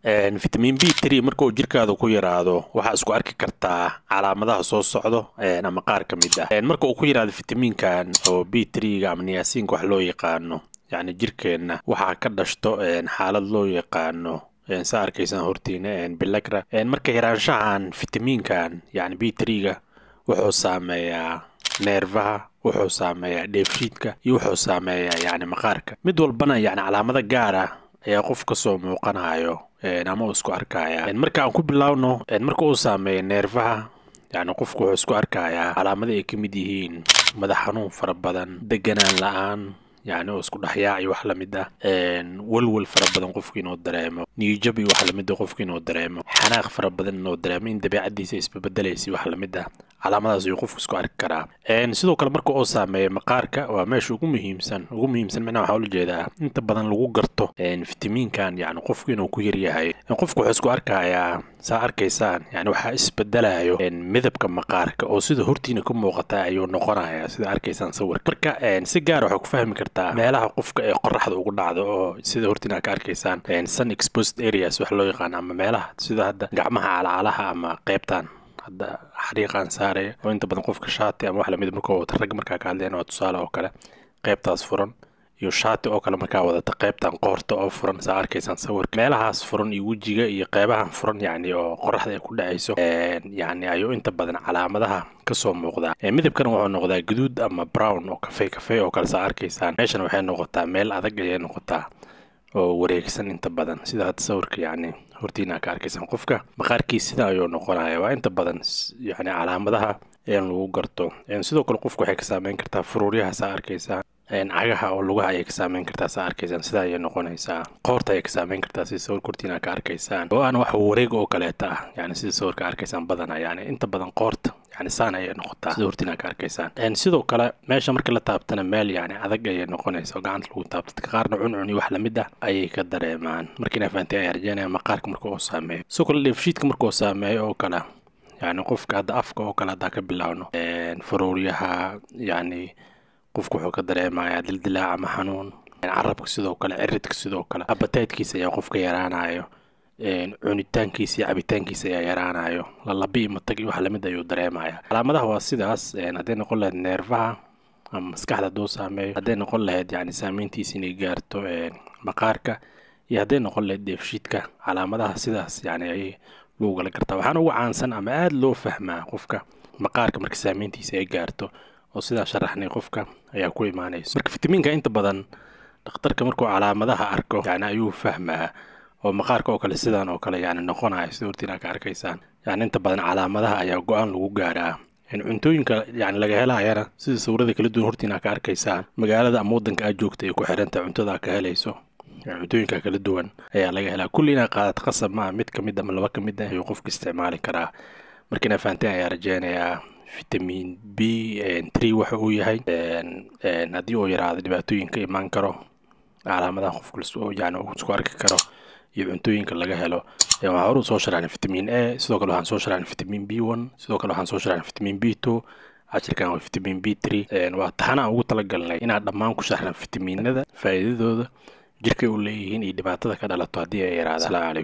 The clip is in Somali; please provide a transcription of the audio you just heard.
vitamin b tree marka uu jirkaada ku yaraado waxaa isku arki kartaa calaamadaha soo socdo ama qaar ka mid ah marka uu ku yaraado fitamiinkan oo b treega ama niyaasiinka wax loo yaqaano yacni jirkeenna waxaa ka dhashto xaalad loo yaqaano sa arkaysaan hortiina bilagra marka yaraanshahan fitamiinkan yani b treega wuxuu saameeyaa neerfaha wuxuu saameeyaa dheefshiidka iyo wuxuu saameeyaa yani maqaarka mid walbana yani calaamado gaar ah ayaa qof kasoo muuqanayo ama uu isku arkaya marka aan ku bilaawno marka uu saameeyo neerfaha yani qofku wuxuu isku arkayaa calaamado ay ka mid yihiin madax xanuun fara badan deganaan la-aan yani oo isku dhexyaac iyo wax lamid ah welwel fara badan qofku inuu dareemo niyijab iyo wax lamid ah qofku inuu dareemo xanaaq fara badan inuu dareemo in dabeecadiisa isbabedelaysay wax lamid ah calaamadaas ayuu qofku isku arki karaa sidoo kale marka uu saameeyo maqaarka waa meesha ugu muhiimsan ugu muhiimsan micnaha waxaa ula jeedaa inta badan lagu garto fitamiinkan yani qofku inuu ku yaryahay qofku wuxuu isku arkayaa saa arkaysaan yani waxaa isbedelayo midabka maqaarka oo sida hortiina ka muuqata ayuu noqonaya sida arkaysaan sawirka marka si gaar waxaa ku fahmi kartaa meelaha qofka ee qoraxda ugu dhacdo oo sida hortiina ka arkaysaan sun exposed areas wax loo yaqaano ama meelaha sida hadda gacmaha calacalaha ama qeybtan hadda xariiqaan saaraya oo inta badan qofka shaati ama wax lamid markuu wata rag markaa ka hadleen waa tusaale oo kale qeybtaas furan iyo shaati oo kale markaa wadata qeybtan qoorta oo furan saa arkaysaan sawirka meelahaas furan iyo wejiga iyo qeybahan furan yani oo qoraxda ay ku dhacayso yani ayuu inta badan calaamadaha kasoo muuqdaa midabkana wuxuu noqdaa guduud ama brown oo kafey kafey oo kale saa arkaysaan meeshana waxay noqotaa meel adag ayay noqotaa oo wareegsan inta badan sida hadda sawirka yani hortiina ka arkaysaan qofka maqaarkiis sida ayuu noqonaya waa inta badan yani calaamadaha in lagu garto sidoo kale qofku waxay ka saameyn kartaa furuuryaha saa arkaysaan cagaha oo lugaha ayay ka saameyn kartaa saa arkaysaan sidaa ayay noqonaysaa qoorta ayay ka saameyn kartaa sida sawirka hortiina ka arkaysaan oo aan wax wareeg oo kaleeta ah yani sida sawirka arkaysaan badana yani inta badan qoorta yani saan ayay noqotaa sida hortiina ka arkaysaan sidoo kale meesha marka la taabtana meel yani adag ayay noqonaysa oo gacanta lagu taabto dadka qaarna cuncun iyo wax lamid ah ayay ka dareemaan marka inaa fahanteen ayaa rajeynaya maqaarka marka uu saameeyo sidoo kale dheefshiidka marka uu saameeyo oo kale yani qofka hadda afka oo kale haddaa ka bilaawno faruuryaha yani qofku wuxuu ka dareemayaa dildilaac ama xanuun carabka sidoo kale ciridka sidoo kale abataydkiisa ayaa qofka yaraanayo cunitaankiisa iyo cabitaankiisa ayaa yaraanayo lalabi iyo matag iyo wax lamid ayuu dareemaya calaamadaha waa sidaas hadday noqon lahayd neerfaha ama maskaxda hadduu saameeyo hadday noqon lahayd yani saameyntiisa inay gaarto maqaarka iyo hadday noqon lahayd dheefshiidka calaamadaha sidaas yani ayay lagu kala gartaa waxaana ugu caansan ama aada loo fahmaa qofka maqaarka marka saameyntiisa ay gaarto oo sidaa sharaxnay qofka ayaa ku imaanayso marka fitamiinka inta badan dhakhtarka markuu calaamadaha arko yani ayuu fahmaa oo maqaarka oo kale sidaan oo kale yani noqonaya sida hortiina ka arkaysaan yani inta badan calaamadaha ayaa go-aan lagu gaaraa cuntooyinka yani laga helayana sida sawirada kala duwan hortiina ka arkaysaan magaalada ama wadanka aad joogta ay ku xirantahay cuntada ka helayso cuntooyinka kala duwan ayaa laga helaa kulli inaa qaadad qasab maa mid ka mid ama laba ka mid ah ayuu qofka isticmaali karaa marka inaa fahanteen ayaa rajeynayaa vitamin b tree waxa uu yahay haddii uu yaraado dhibaatooyinka imaan karo calaamadaha qofka yani uu isku arki karo iyo cuntooyinka laga helo waxaa horuu soo sharaxnay vitamin a sidoo kale waxaan soo sharaxnay vitamin b one sidoo kale waxaan soo sharaxnay vitamin b two cashirkan waa vitamin b tree waa taxanaan ugu talagalnay inaan dhammaan ku sharaxna fitamiinada faa'iidadooda jirkay u leeyihiin iyo dhibaatada ka dhalato haddii ay yaraadaan